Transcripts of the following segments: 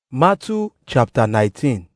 Matthew chapter 19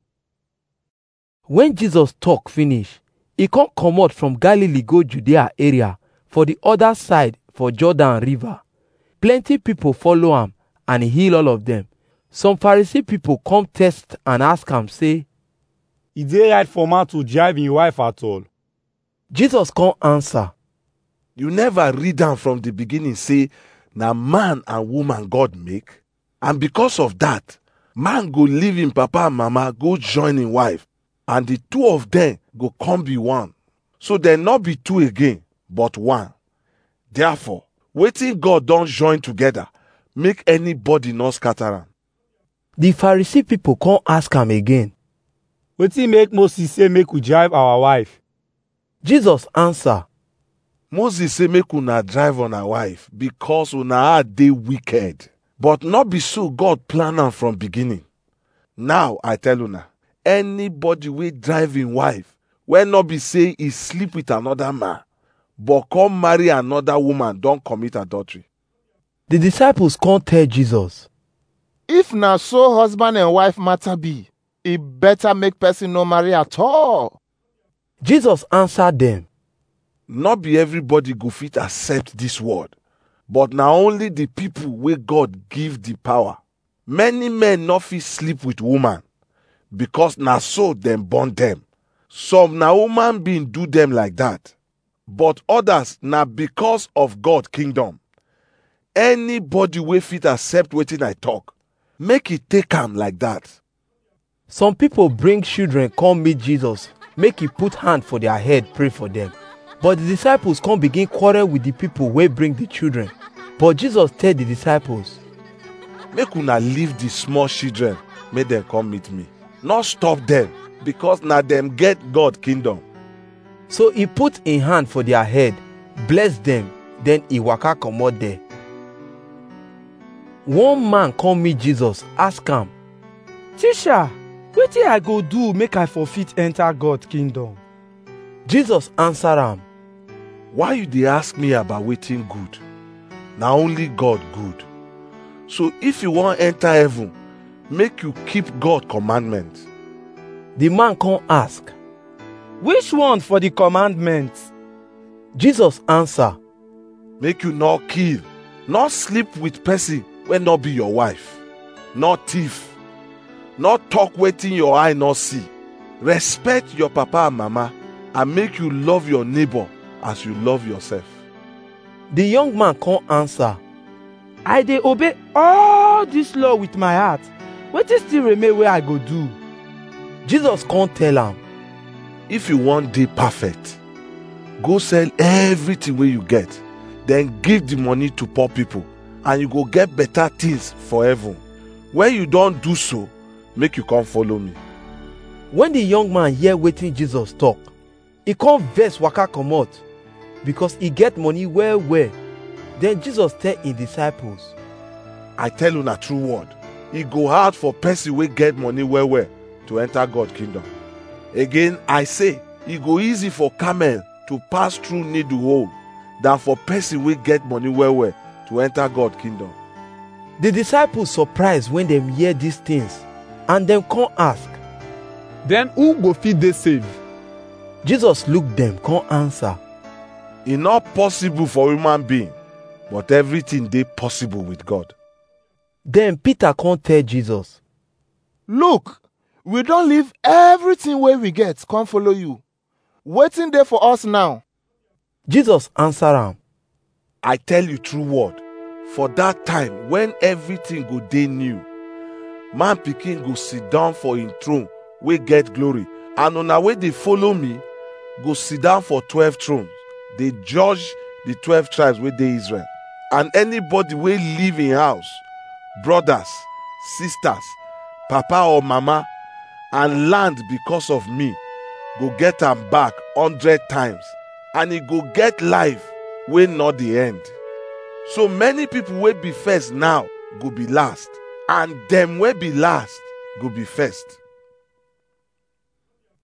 Wen Jesus talk finish, e come comot from Galilee go Judea area for the other side for Jordan river. Plenty people follow am and e heal all of them. Some Pharisee people come test and ask am say, e dey right for man to drive im wife at all Jesus come answer, You never read am from the beginning say na man and woman God make? And because of that, man go leave him papa and mama go join him wife and the two of them go come be one. So dem not be two again, but one. Therefore, wetin God don join together, make anybody not scatter am. The Pharisee people come ask am again. wetin make moses say make we drive our wife Jesus answer, Moses say make una drive una wife because una heart dey wicked. But not be so God plan am from beginning. Now I tell una, anybody wey drive him wife, wey not be say e sleep with another man, but come marry another woman don commit adultery. The disciples come tell Jesus, if na so husband and wife matter be e better make person no marry at all Jesus answer them, Not be everybody go fit accept this word, but na only the people wey God give the power. Many men no fit sleep with woman because na so dem born them. Some na human being do them like that, but others na because of God kingdom. Anybody wey fit accept wetin I talk, make e take am like that. Some people bring children come meet Jesus, make he put hand for their head, pray for them. But the disciples come begin quarrel with the people wey bring the children. But Jesus tell the disciples, make una leave the small children make dem come meet me no stop dem because na dem get god kingdom so he put him hand for their head, bless them, then he waka comot there. One man come meet Jesus, ask am, teacher wetin i go do make i for fit enter god kingdom Jesus answer am, why you dey ask me about wetin good na only god good so if you wan enter heaven make you keep god commandment the man come ask, which one for the commandment Jesus answer, make you no kill no sleep with person wey no be your wife no thief no talk wetin your eye no see respect your papa and mama and make you love your neighbor as you love yourself the young man come answer, i dey obey all dis law with my heart wetin still remain wey i go do Jesus come tell am, if you wan dey perfect go sell everything wey you get then give the money to poor people and you go get better things for heaven when you don do so make you come follow me when the young man hear wetin Jesus talk, e come vex waka comot because e get money well well. Then Jesus tell him disciples, i tell una true word e go hard for person wey get money well well to enter god kingdom again i say e go easy for camel to pass through needle hole than for person wey get money well well to enter god kingdom The disciples surprise when dem hear these things and dem come ask. Then who go fit dey save? Jesus look dem come answer, e not possible for human being but everything dey possible with god Then Peter come tell Jesus, look we don leave everything wey we get come follow you wetin dey for us now Jesus answer am, I tell you true word, for that time when everything go dey new, man pikin go sit down for him throne wey get glory, and una wey dey follow me go sit down for twelve thrones, dey judge the twelve tribes wey dey Israel. And anybody wey leave him house, brothers, sisters, papa or mama, and land because of me, go get am back hundred times, and he go get life wey not the end. So many people wey be first now go be last, and them wey be last go be first.